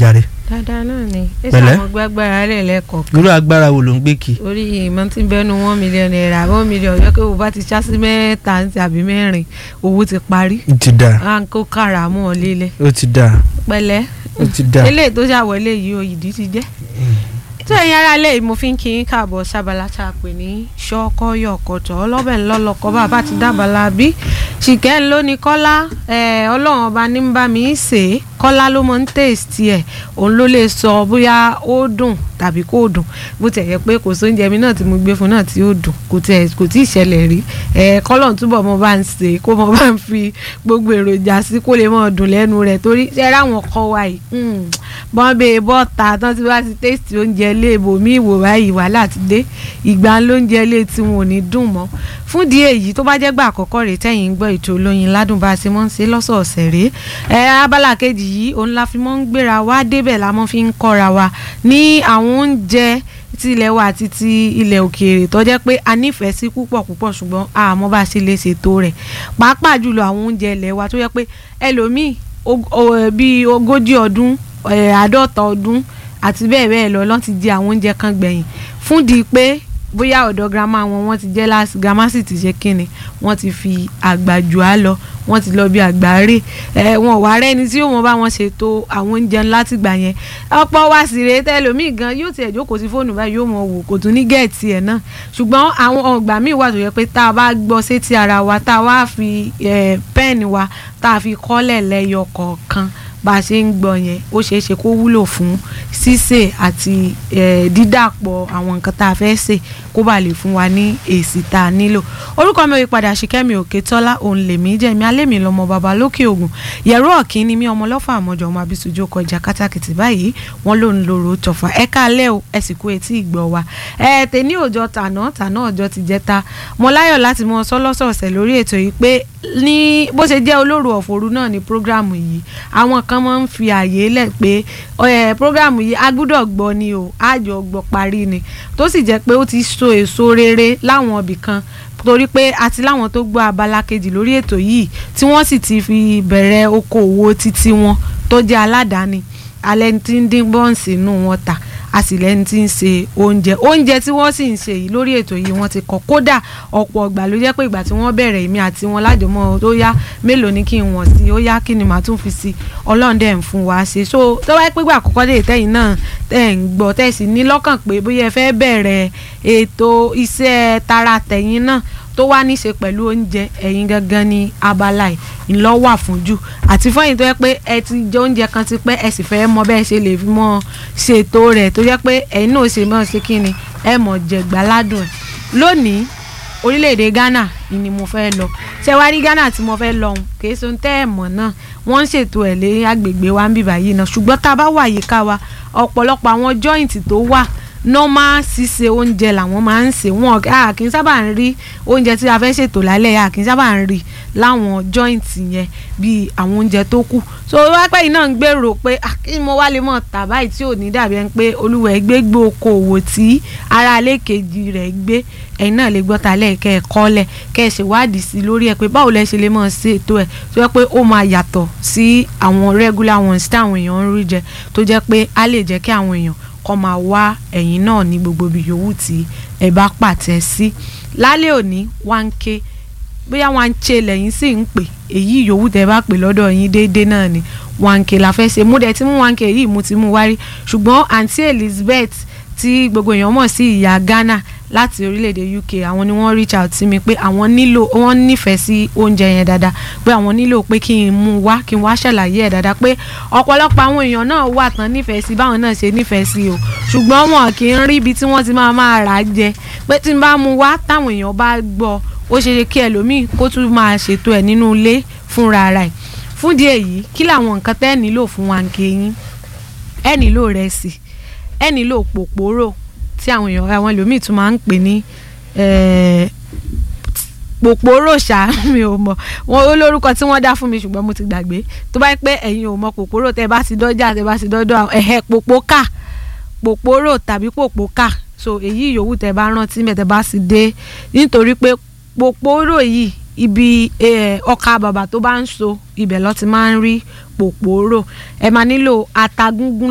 jàre dáadáa náà ni ẹ Pẹ̀lẹ́. ṣàwọn gbàgbára rẹ lẹ́kọ̀ọ́ irú agbára wo ló ń gbé kí orí ìmọ̀ tí ń bẹnu one million naira one million yẹ kó o bá ti ṣá sí mẹ́ta tàbí mẹ́rin owó ti parí ó ti dáa à ń kó kára mọ́ ọ lélẹ̀ ó ti dáa pẹ̀lẹ́ ó ti dáa eléyìí tó ṣàwọlé yìí o ìdí ti jẹ́ tó ẹ̀yin ará lè mo fi ń kí yín káàbọ̀ sábàlá tá a pè ní ṣọ́kọ́yọ̀kọ̀tọ̀ ọlọ́bẹ̀ ńlọ́lọ́kọ́ bàbá ti dábàlá bí ṣìkẹ́ ń lóní kọ́lá ẹ̀, ọlọ́run ọba ní ń bá mi ṣe é kọ́lá ló mọ ń tèèstì ẹ̀ òun ló lè sọ bóyá ó dùn tàbí kò dùn bó tẹ̀ yẹ pé kò sóúnjẹ mi náà tí mo gbé fún náà tí ó dùn kò tẹ̀ kò tí ì ṣẹlẹ̀ rí ẹ̀ kọ́lọ́n túbọ̀ mo bá ń ṣe kó mo bá ń fi gbogbo èròjà sí kó lè mọ̀ dùn lẹ́nu rẹ̀ torí ṣe ráwọn kọ́ wa yìí mm, bọ́n bẹ bọ́ta tán tí wọ́n ti tẹ́sítì oúnjẹ ilé ibòmí ìwò báyìí wàhálà ti dé ìgbà lóúnjẹ ilé tí wọn ò ní dùn mọ́ fún di èyí tó bá jẹ́ gbà àkọ́kọ́ rèé tẹ̀yìn ń gbọ́ ètò olóyin ládùn bá a ṣe mọ́ ń ṣe lọ́sọ̀ọ̀sẹ̀ rèé ẹ abala kejì yìí òun la fi mọ́ ń gbéra wá débẹ̀ la mọ́ fi ń kọ́ra wa ní àwọn oúnjẹ ti ilẹ̀ wa àti ti ilẹ̀ òkèèrè tó jẹ́ pé a nífẹ̀ẹ́ sí púpọ̀ púpọ̀ ṣùgbọ́n àmọ́ bá a ṣe lè ṣètò rẹ̀ pàápàá jùlọ àwọn oúnjẹ ilẹ̀ wa tó jẹ́ pé ẹlòmíì og- o- ẹ, bíi ogójì ọdún ẹ, àádọ́ta ọdún àti bẹ́ẹ̀ bẹ́ẹ̀ lọ lọ́n ti jẹ àwọn oúnjẹ kan gbẹ̀yìn fún di pé bóyá ọ̀dọ̀ girama wọn wọ́n ti jẹ́ láti girama sì ti ṣe kíni wọ́n ti fi àgbàjù á lọ wọ́n ti lọ bí àgbáre ẹ wọn wà rẹ́ni tí yóò mọ bá wọn ṣètò àwọn oúnjẹ ńlá ti gbà yẹn ọ̀pọ̀ wa sì rèé tẹ́lómìn gan yóò tiẹ̀ jókòó sí fóònù báyìí yóò mọ wò kò tún ní gẹ̀ẹ́tì ẹ̀ náà ṣùgbọ́n àwọn ọgbà míì wà tó yẹ pé tá a bá gbọ́ sétí ara wa tá a wá fi ẹ, pẹ́ẹ̀nì wa tá a fi kọ́lẹ̀ lẹ́yọ kọ̀ọ̀kan bá a ṣe ń gbọ́ yẹn ó ṣeé ṣe kó wúlò fún sísè àti eh, dídàpọ̀ àwọn nǹkan tá a fẹ́ sè kó bàa lè fún wa ní èsì tá a nílò orúkọ mi ò yí padà Ṣìkẹ́mi Òkètọ́lá òun lèmi jẹ́ mi alẹ́ mi lọ́mọ bàbá lókè ògùn yẹ̀rọ ọ̀kín ni mí ọmọ lọ́fà àmọ́jọ ọmọ abisujú kọjá kátàkìtì báyìí wọ́n ló ń lòrò tọ̀fà ẹ káalẹ́ o ẹ sì kú etí ìgbọ́ wa ẹ tèmi òjọ tàná tàná ọjọ́ ti jẹta mo láyọ̀ láti mọ sọ lọ́sọ̀ọ̀sẹ̀ lórí ètò yìí pé ní bó ṣe jẹ́ olóru ọ̀fọ̀rú náà ni prógráàmù yìí àwọn kan máa ń fi àyè lẹ̀ pé ẹ prógráàmù yìí a gbúdọ̀ gbọ́ ni o àjọ gbọ́ parí ni tó sì jẹ́ pé ó ti so èso rere láwọn ibì kan torí pé àti láwọn tó gbọ́ abala kejì lórí ètò yìí tí wọ́n sì ti fi bẹ̀rẹ̀ okòwò títí wọn tó jẹ́ aládàáni alẹ́ tí ń dín bọ́ǹsì inú wọn tà a sì lẹ́ni tí ń ṣe oúnjẹ oúnjẹ tí wọ́n sì ń ṣe yìí lórí ètò yìí wọ́n ti kọ́ kódà ọ̀pọ̀ ìgbà ló jẹ́ pé ìgbà tí wọ́n bẹ̀rẹ̀ èmi àti wọn lájọmọ́ tó yá mélòó ni kí n wọ̀n sí ó yá kí ni màá tún fi sí ọlọ́run dẹ̀ ń fún wa ṣe so tó wáyé pé ìgbà àkọ́kọ́ dé tẹ́yìn náà tẹ́ ń gbọ́ tẹ́ sì ní lọ́kàn pé bóyá ẹ fẹ́ bẹ̀rẹ̀ ètò iṣẹ́ tara tẹ̀yìn náà tó wá ní í ṣe pẹ̀lú oúnjẹ ẹ̀yin gangan ní abala ẹ̀ ńlọ wà fún jù àti fọyín tó yẹ pé ẹ ti jẹ oúnjẹ kan ti pẹ́ ẹ sì fẹ́ mọ bẹ́ẹ̀ ṣe lè fi mọ ṣètò rẹ̀ tó yẹ pé ẹ̀yin náà ṣe mọ̀ ṣe kí ni ẹ mọ̀ jẹ̀gbá ládùn ẹ̀ lónìí orílẹ̀-èdè Ghana ni mo fẹ́ lọ ṣé wá rí Ghana tí mo fẹ́ lọ ọ̀hún kìí ṣe ohun tẹ́ ẹ̀ mọ̀ náà wọ́n ń ṣètò ẹ̀ lé agbègbè wa ń bìbà yìí náà ṣùgbọ́n tá a bá wà yíká wa ọ̀pọ̀lọpọ̀ àwọn joint tó wà normal ṣíṣe oúnjẹ làwọn máa ń ṣe wọn a kì í sábà ń rí oúnjẹ tí a fẹ́ ṣètò lálẹ́ a kì í sábà ń rí láwọn joint yẹn bíi àwọn oúnjẹ tó kù so wápẹ́ yìí náà ń gbèrò pé ah, kí mo wá lè mọ̀ tà báyìí tí ò ní dàbí ẹni pé olúwẹ̀ gbé gbé okòwò tí ara ilé kejì rẹ̀ gbé ẹ̀yin náà lè gbọ́ ta lẹ́ẹ̀kẹ́ ẹ̀ kọ́lẹ̀ kẹ́ ẹ̀ ṣèwádìí sí lórí ẹ̀ pé báwo lẹ ṣe lè mọ̀ sí ètò ẹ̀ tó jẹ́ pé ó máa yàtọ̀ sí àwọn regular ones tí àwọn èèyàn ń rí jẹ tó jẹ́ pé á lè jẹ́ kí àwọn èèyàn kọ́ máa wá ẹ̀yin náà ní gbogbo ibi yòówù tí ẹ bá pàtẹ sí lálẹ́ òní wá ń ké bóyá wá ń ṣe lẹ́yìn sì ń pè èyí yòówù tẹ́ bá pè lọ́dọ̀ yín déédéé náà ni wá ń ké la fẹ́ ṣe mú dẹ̀ tí mú wá ń ké yìí mú ti mú wárí ṣùgbọ́n àǹtí Elizabeth tí gbogbo èèyàn mọ̀ sí ìyá Ghana láti orílẹ̀-èdè UK àwọn ni wọ́n reach out sí mi pé àwọn nílò wọ́n nífẹ̀ẹ́ sí oúnjẹ yẹn dáadáa pé àwọn nílò pé kí n mú wá kí n wá ṣàlàyé ẹ̀ dáadáa pé ọ̀pọ̀lọpọ̀ àwọn èèyàn náà wà tán nífẹ̀ẹ́ sí báwọn náà ṣe nífẹ̀ẹ́ sí o ṣùgbọ́n wọn kì í rí ibi tí wọ́n ti máa máa rà á jẹ pé tí n bá mú wá táwọn èèyàn bá gbọ́ ó ṣe ṣe kí ẹlòmíì kó tún máa ṣètò ẹ̀ nínú ilé fúnra ara ẹ̀ fún díẹ̀ yìí kí làwọn nǹkan tẹ́ ẹ nílò fún wa nke yín ẹ nílò rẹsì ẹ nílò pòpòrò tí àwọn èèyàn àwọn ẹlòmíì tún máa ń pè ní pòpòrò ṣá mi ò mọ̀ wọn ó lórúkọ tí wọ́n dá fún mi ṣùgbọ́n mo ti gbàgbé tó bá pẹ́ ẹ̀yin ò mọ̀ pòpòrò tẹ́ bá ti dọ́jà tẹ́ bá ti dọ́dọ̀ ẹ̀hẹ́ pòpòkà pòpòrò tàbí pòpòkà so èyí yòówù tẹ́ bá rántí mẹ́tẹ́ bá sì dé nítorí pé pòpòrò yìí ibi ọkà bàbà tó bá ń so ibẹ̀ ló ti máa ń rí pòpòrò ẹ máa nílò ata gúngún